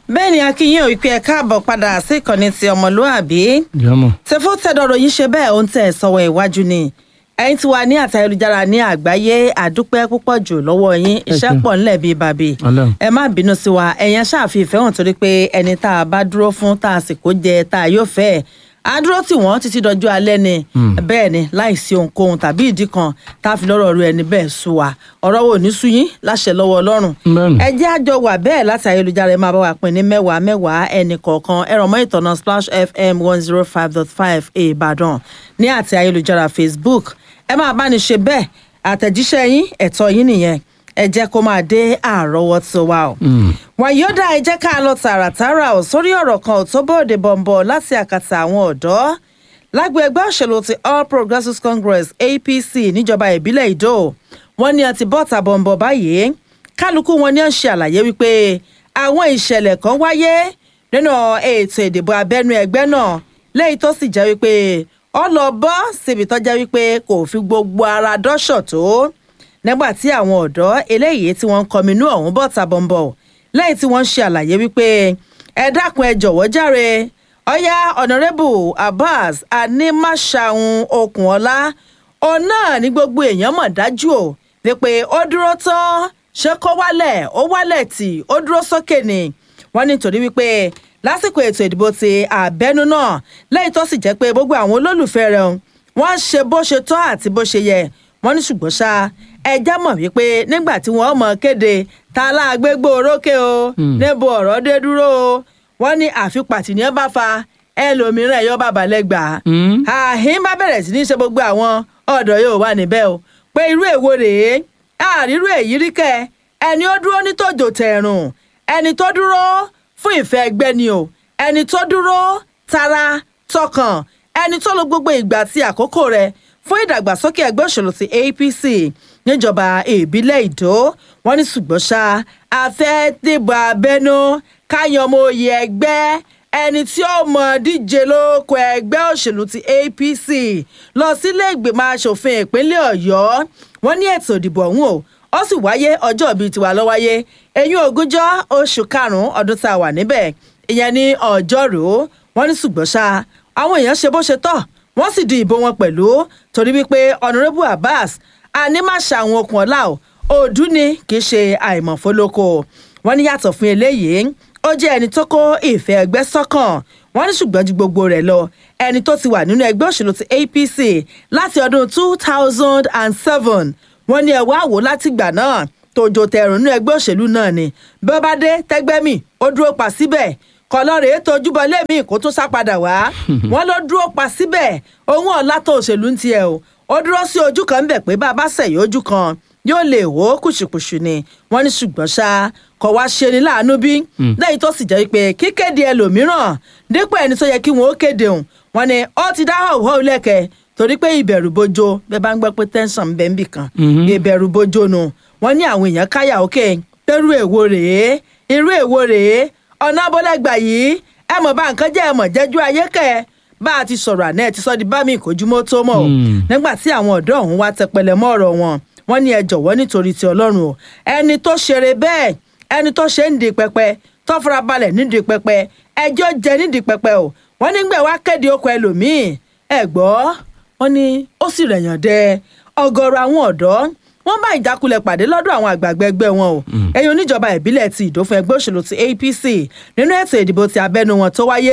bẹ́ẹ̀ ni akínyìn òpin ẹ̀ka àbọ̀ padà sí ìkànnì ti ọmọlúàbí jọmọ. tẹfó tẹdọrọ yìí ṣe bẹ́ẹ̀ ó ń tẹ̀ sọ́wọ́ iwájú ni ẹ̀yin tí wà ní àtayélujára ní àgbáyé àdúpẹ́ púpọ̀ jù lọ́wọ́ yín iṣẹ́ ṣeun. pọ̀ ńlẹ̀ bíi bàbí Ọlọ́run. ẹ má bínú sí wa ẹ̀yẹn ṣáàfin ìfẹ́ hàn torí pé ẹni tá a bá dúró fún tá a sì kó jẹ tá a yóò fẹ́ ẹ̀ á dúró tì wọ́n títí dọjọ́ alẹ́ ni bẹ́ẹ̀ ni láìsí ohunkóhun tàbí ìdí kan tá a fi lọ́rọ̀ ru ẹni bẹ́ẹ̀ sú wa ọ̀rọ̀ wo ní sú yín láṣẹ lọ́wọ́ ọlọ́run Bẹ́ẹ̀ni. ẹ jẹ́ àjọ wà bẹ́ẹ̀ láti ayélujára ẹ máa bá wa pín ní mẹ́wàá mẹ́wàá ẹnì kọ̀ọ̀kan ẹ̀rọ mọ́ ìtọ́nà splash fm one zero five dot five ìbàdàn ní àti ayélujára facebook ẹ máa bá ní ṣe bẹ́ẹ̀ àtẹ̀jíṣẹ́ yín ẹ̀tọ́ yín nìyẹn ẹ jẹ́ kó máa dé àrọ́wọ́tó wa o. wàyíọ́dà ẹ jẹ́ ká lọ tààràtàrà ò sórí ọ̀rọ̀ kan ò tó bóde bọ̀m̀bọ̀ láti àkàtà àwọn ọ̀dọ́ lágbo ẹgbẹ́ òṣèlú ti all progressives congress apc níjọba ìbílẹ̀ ìdó wọ́n ní àti bọ́ta bọ̀m̀bọ̀ báyìí kálukú wọn ní à ń ṣe àlàyé wípé àwọn ìṣẹ̀lẹ̀ kan wáyé nínú ètò ìdìbò abẹ́nú ẹgbẹ́ náà lẹ́yìn tó sì jẹ́ wípé ọlọ́bọ́ síbi tó jẹ́ wípé kò fi gbogbo ara dọ́ṣọ̀ tó nígbà tí àwọn ọ̀dọ́ eléyìí tí wọ́n ń kọminú ọ̀hún bọ̀ ta bọ̀m̀bọ̀ lẹ́yìn tí wọ́n ń ṣe àlàyé wípé ẹ dákun ẹ jọ̀wọ́ járe ọ̀yá ọ̀nàrẹ́bù abbas animasahun okunola òun náà ní gbogbo èèyàn mọ̀ dájú o wípé ó dúró tán ṣé kó wálẹ̀ ó wálẹ̀ tì ó dúró sókè ni wọ́n ní torí wípé lásìkò ètò ìdìbò ti àbẹ́nú náà lẹ́yìn tó sì jẹ́ pé gbogbo àwọn olólùfẹ́ rẹ̀ wọ́n ṣe bó ṣe tọ́ àti bó ṣe yẹ wọ́n ní ṣùgbọ́n ṣá ẹjá mọ̀ wípé nígbà tí wọ́n mọ̀ kéde ta láàgbégbó orókè o níbo ọ̀rọ̀ dé dúró o wọ́n ní àfipàtì ní ẹ bá fa ẹlòmíràn ẹ̀yọ́ bàbá lẹ́gbàá àhín bá bẹ̀rẹ̀ sí ní ṣe gbogbo àwọn ọ̀dọ́ yóò wà níbẹ̀ o pé irú èwo rèé àrírú èyí rí kẹ ẹni ó dúró ní tòjò tẹ̀rùn ẹni tó dúró fún ìfẹ́ ẹgbẹ́ ni o ẹni tó dúró tara tọkàn ẹni tó lo gbogbo ìgbà àti àkókò rẹ̀ fún ìdàgbàsókè ẹgbẹ́ òṣèlú ti apc níjọba ìbílẹ̀ ìdó wọn ní ṣùgbọ́n ṣá afẹ́ dìbò abẹ́nú káyan ọmọ oyè ẹgbẹ́ ẹni tí ó mọ díje lóko ẹgbẹ́ òṣèlú ti apc lọ sílé ìgbìmọ̀ asòfin ìpínlẹ̀ ọ̀yọ́ wọn ní ètò ìdìbò ọ̀hún o ó sì wáyé ọjọ́ bíi tiwa ló wáyé eyín ogúnjọ́ oṣù karùn-ún ọdún tá a wà níbẹ̀ ìyẹn ní ọjọ́rú wọn ní ṣùgbọ́n ṣá àwọn èèyàn ṣe bó ṣe tọ́ wọ́n sì di ìbò wọn pẹ̀lú torí wípé honourable abbas animasa àwọn okùn ọ̀la o òdú ni kì í ṣe àìmọ̀fólókò wọ́n ní yàtọ̀ fún eléyìí ó jẹ́ ẹni tó kó ìfẹ́ ẹgbẹ́ sọ́kàn wọ́n ní ṣùgbọ́n ju gbogbo rẹ̀ lọ ẹni tó ti wà nínú ẹgbẹ́ òṣèlú ti apc láti ọdún two thousand and seven wọ́n ní ẹ̀wọ́ àwò látìgbà náà tòjò tẹ̀rùn nínú ẹgbẹ́ òṣèlú náà ni bí ó bá dé tẹ́gbẹ́mì ó dúró pa síbẹ̀ kọlọ́rẹ̀ tójúbọ lẹ́mí kó tún sá padà wá wọ́n ló dúró pa síbẹ̀ ohun ọ̀la tó òṣèlú ń tiẹ̀ o ó dúró sí ojú kan bẹ̀ pé bá a bá sẹ̀yìn ojú kan yóò lè wó kùṣùkùṣù ni wọ́n ní ṣùgbọ́n ṣá kọ̀ wá ṣe ni láàánú bí lẹ́yìn tó sì jẹ́ pé kíkéde ẹlòmíràn dípò ẹni tó yẹ kí wọ́n ó kéde òun wọ́n ní ó ti dá họ̀wọ́ lẹ́kẹ̀ẹ́ torí pé ìbẹ̀rù bojo bẹ́ẹ̀ bá ń gbọ́ pé tẹ́ńsán ń bẹ́ ń bì kan ìbẹ̀rù bojo nu wọ́n ní àwọn èèyàn káyà òkè pẹ̀rú èwo rèé irú èwo rèé ọ̀nà abọ́lẹ́gbà yìí ẹ mọ̀ bá nǹkan jẹ́ ẹ mọ̀ jẹ́jú ayé kẹ́ ẹ bá a ti sọ̀rọ̀ àná ẹ ti sọ́ di bá mi ìkójúmọ́ tó mọ̀ o nígbà tí àwọn ọ̀dọ́ ọ̀hún wá tẹpẹlẹ mọ́ ọ̀rọ̀ wọn wọ́n ní ẹ jọ̀wọ́ nítorí ti ọlọ́run o ẹni tó ṣeré bẹ́ẹ̀ ẹni tó ṣe ń di pẹpẹ tó fara balẹ̀ nídìí pẹpẹ ẹjọ́ jẹ nídìí pẹpẹ o wọ́n nígbà wá kéde okò ẹlòmíì ẹ gbọ́ wọ́n ní ó sì rẹ̀yàn dẹ ọ̀gọ̀rọ̀ àwọn ọ̀dọ́ wọ́n bá ìjákulẹ̀ pàdé lọ́dọ̀ àwọn àgbààgbà ẹgbẹ́ wọn o ẹ̀yin oníjọba ìbílẹ̀ ti ìdó fún ẹgbẹ́ òṣèlú ti apc nínú ètò ìdìbò ti abẹ́nu wọn tó wáyé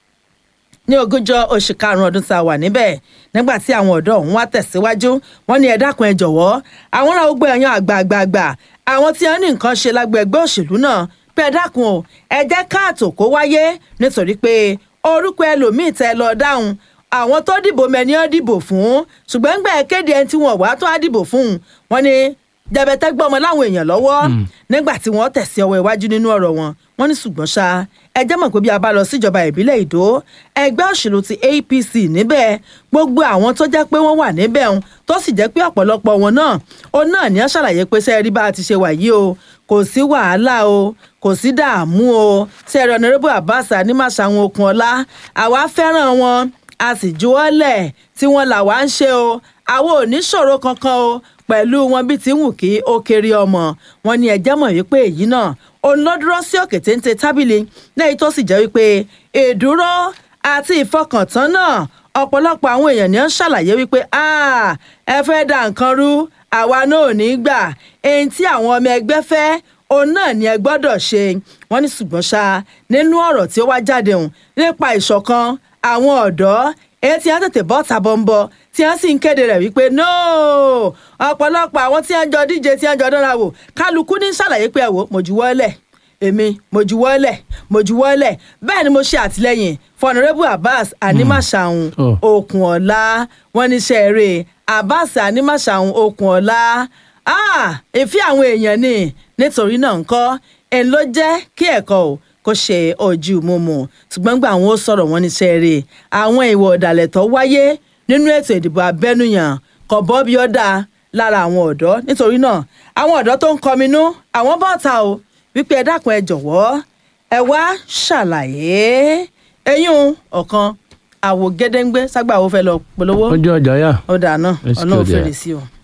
ní ogúnjọ́ oṣù karùnún ọdún tá a wà níbẹ̀ nígbà tí àwọn ọ̀dọ́ ọ̀hún wá tẹ̀síwájú wọ́n ní ẹ dákun ẹ jọ̀wọ́ àwọn ará ogbó ẹ̀yàn àgbààgbà àwọn tí wọ́n ní nǹkan ṣe lágbo ẹgbẹ́ òṣèlú náà pé ẹ dákun o ẹ jẹ́ káàtó kó wáyé nítorí pé orúkọ ẹlòmíì tẹ lọ dáhùn àwọn tó dìbò mẹ́ni ọ́ dìbò fún ṣùgbọ́n gbà ẹ́ kéde ẹni tí wọ́n wá tó á dìbò fún wọn ni jẹbẹtẹ gbọmọ láwọn èèyàn lọ́wọ́ nígbà tí wọ́n tẹ̀sí ọwọ́ iwájú nínú ọ̀rọ̀ wọn wọ́n ní ṣùgbọ́n ṣá ẹ jẹ́ mọ̀ pé bí a bá lọ síjọba ìbílẹ̀ ìdó ẹgbẹ́ òṣèlú ti apc níbẹ̀ gbogbo àwọn tó jẹ́ pé wọ́n wà níbẹ̀ ń tó sì jẹ́ pé ọ̀pọ̀lọpọ̀ wọn náà ó náà ní wọ́n ṣàlàyé pé sẹ́ẹ̀rí bá a ti ṣe wà yìí o kò sí wàhálà o kò sí dààmú o sẹ́ẹ̀rí ọ̀nàrẹ́bù abbas animasaun okun ọlá àwa fẹ́ràn wọn a sì juwọ́lẹ̀ tí wọ́n là wá ń ṣe o àwọn ò ní ṣòro kankan o pẹ̀lú wọn bí ti ń wù kí ó kéré ọmọ wọn ní ẹjẹ́ mọ̀ wípé èyí náà òun ló dúró sí òkè téńté tábìlì lẹ́yìn tó sì jẹ́ wípé ìdúró àti ìfọkàntán náà ọ̀pọ̀lọpọ̀ àwọn èèyàn ni ó ń ṣàlàyé wípé ẹ fẹ́ da nǹkan rú àwa náà ò ní gbà èyí tí àwọn ọmọ ẹgbẹ́ fẹ́ òun náà ni ẹ gbọ́dọ̀ ṣe wọ́n ní ṣùgbọ́n ṣá nínú ọ̀rọ̀ tí ó wá jáde hùn nípa ìṣọ̀kan àwọn ọ̀dọ́ èyí tí wọ́n tètè bọ́ tàbọ̀nbọ̀ tí wọ́n sì ń kéde rẹ̀ wípé nóò ọ̀pọ̀lọpọ̀ àwọn tí wọ́n jọ díje tí wọ́n jọ dánra wò kálukú ní ṣàlàyé pé ẹ wò mo juwọ́lẹ̀ èmi mo juwọ́lẹ̀ mo juwọ́lẹ̀ bẹ́ẹ̀ ni mo ṣe àtìlẹ́yìn fọnrẹ́bù abbas animasahun okùn ọ̀la wọn ní sẹ́ẹ̀rẹ̀ abbas animasahun okùn ọ̀la èéfì àwọn èèyàn ni nítorí náà ńkọ́ ẹ̀ ló jẹ́ kí ẹ̀kọ́ o kó ṣe ojú mímu ṣùgbọ́n gbà àwọn ó sọ̀rọ̀ wọn ní sẹ́ẹ̀rẹ̀ àwọn ìwà ọ̀dàlẹ̀ tó wáyé nínú ètò ìdìbò abẹ́núyàn kò bọ́ bí ó dáa lára àwọn ọ̀dọ́ nítorí náà àwọn ọ̀dọ́ tó ń kọminú àwọn bọ́ọ̀ta o wípé ẹ dákun ẹ jọ̀wọ́ ẹ wá ṣàlàyé eyín ọ̀kan àwò gédéǹgbé ságbà wo fẹ́ lọ polówó ojú ọjà yá ó dáa náà Let's go ọlọ́run there. fèrè sí o.